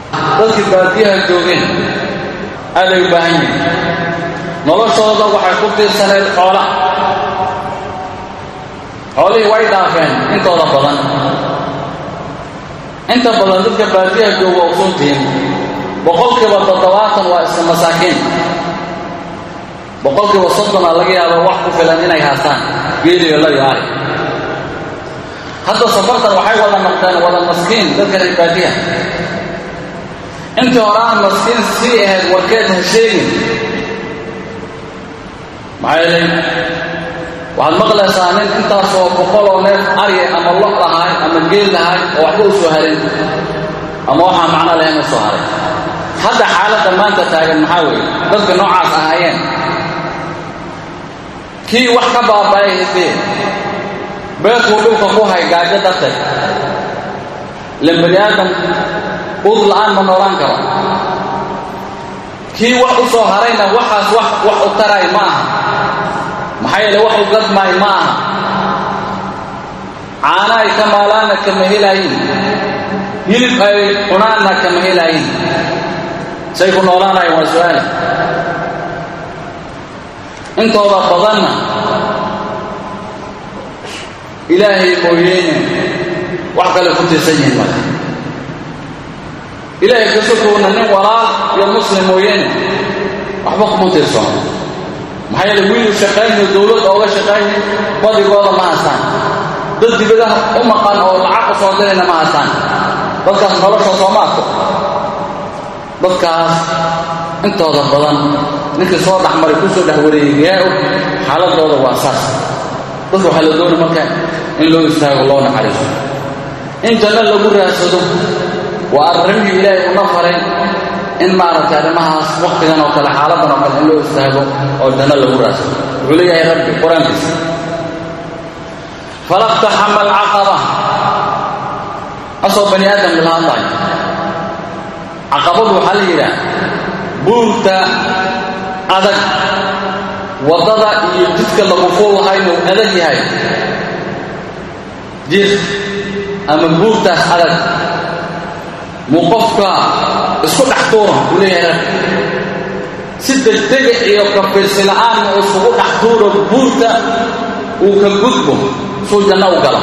dadkii baadiyaha joogeen aaday u baahan yihiin noloshooda waxay ku tiirsaneed xoola xoolihii way dhaafeen intooda badan inta badan dadka baadiyaha jooga usuntiin boqolkiiba toddobaatan waa iska masaakiin boqolkiiba soddona laga yaabo wax ku filan inay haastaan geeliyo la iyo ari hadda safartan waxay wada noqdeen wada maskiin dadka reer baadiyaha intii hore aan maskiin sii ahayd warkeed ha sheegin maxaa yeelay waxaad maqlaysaa nin intaasoo boqoloo neef arya ama lo lahaay ama geel lahaay oo waxba u soo harin ama waxaa macno lahayn u soo haray hadda xaaladda maanta taagan maxaa weeye dadka noocaas ahaayeen kii wax ka baaba'ay hidee beedkuu dhulka ku hay gaajo darteed ilan bani aadam ud la'aan ma noolaan karo kii wax u soo harayna waxaas wax wax u taray ma aha maxaa yeele wax u gadmaay ma aha caana ay ka maalaanna kama helaayin hilib ay cunaanna kama helaayin say ku noolaanayan waa su-aal intooda badanna ilaahay mooyeene wax kale ku tiirsan yihiin marka ilaahay kasokowna nin walaal iyo muslim mooyeene waxba kuma tiirsono maxaa yeele wiilu shaqaynayo dowlad ooga shaqaynayo badigooda ma haystaan dad dibadaha u maqan oo lacag u soo dirayna ma haystaan dadkaas nolosha sooma arko dadkaas intooda badan ninkii soo dhexmaray kusoo dhex wareegayaa og xaaladooda waa saas dadka waxaa la doona marka in loo istaago loo naxariiso in janno lagu raadsado waa arrimihii ilaahay una faray in maaragtay arrimahaas waktigan oo kale xaaladan oo kale in loo istaago oo janno lagu raadsado wuxuu leeyahay rabbi qur-aankiisa falaqtaxama alcaqaba asoo bani aadam la hadlayo caqabadu waxaa la yidhaah buurta adag waddada iyo jidka lagu fuulahaynuu adag yahay jir ama buurtaas adag muu qofka isku dhex tuura uu leeyahay rag si degdega iyo kafiirsi la'aan uu isugu dhex tuuro buurta uu ka gudbo suu janno u galo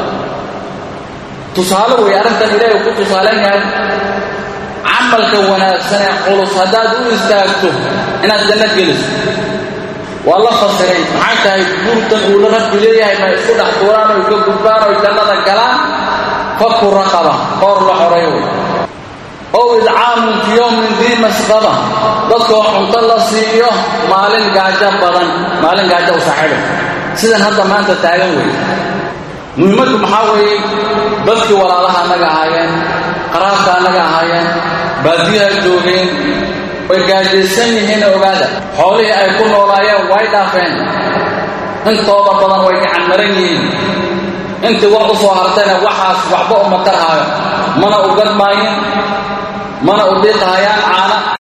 tusaale wey arrintan ilaahay uu ku tusaalayn yahay camalka wanaagsan ee culus haddaad u istaagto inaad janno geliso waa la fasiray maxay tahay buurtan uu la rabbi leeyahay ma isku dhex tuuraan oy ka gudbaan oy jannada galaan faku raqaba qoor la xoray wey ow idcaamun fi yowmin dii masqaba dadkoo cunto la siiyo maalin gaajo badan maalin gaajo u saaxiiba sidan hadda maanta taagan wey muhiimaddu maxaa weeye dadkii walaalaha annaga ahaayeen qaraabka annaga ahaayeen baadiyaha joogeen way gaajaysan yihiin ogaada xoolihii ay ku noolaayeen way dhaafeen intooda badan way gacan maran yihiin intii wax u soo hartayna waxaas waxba uma tarhaayo mana u gadmaayin mana u dhiiqahayaan caana